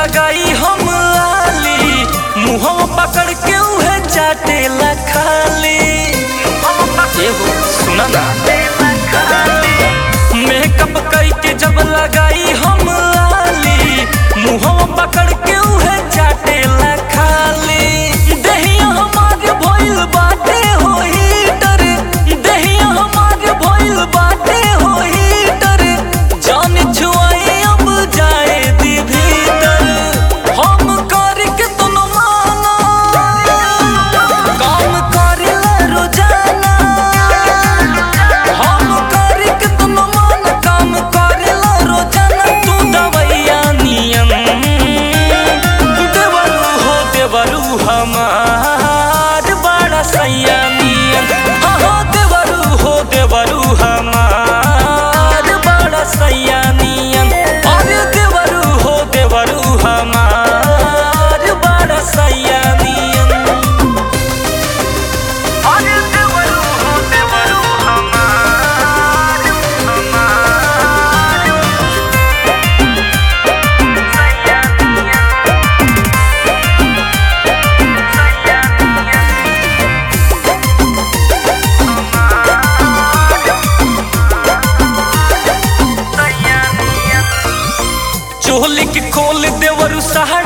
लगाई हम लाली मुहवा पकड़ के उहे चाटेला खाली एगो सुना ना मेकअप करके जब लगाई हम लाली मुहवा पकड़ के उहे चाटेला खाली दहिया हमारे भइल बाटे हो हीटर दहिया हमारे भइल बाटे हो हीटर जान छुआई अब जाए दी भीतर हम करके तुम माना काम करेला रोजाना हम करके तुम मान काम करेला रोजाना तू दवैया नियम देवरू हो देवरू हमार बड़ा सैया नियम हाँ हाँ देवरू हो देवरू हमार बड़ा सैया नियम अरे देवरू हो देवरू हमार बड़ा सैया नियम अरे देवरू हो देवरू हमार हमार सैया नियम सैया नियम सैया नियम चोली के खोल देवरू सहारा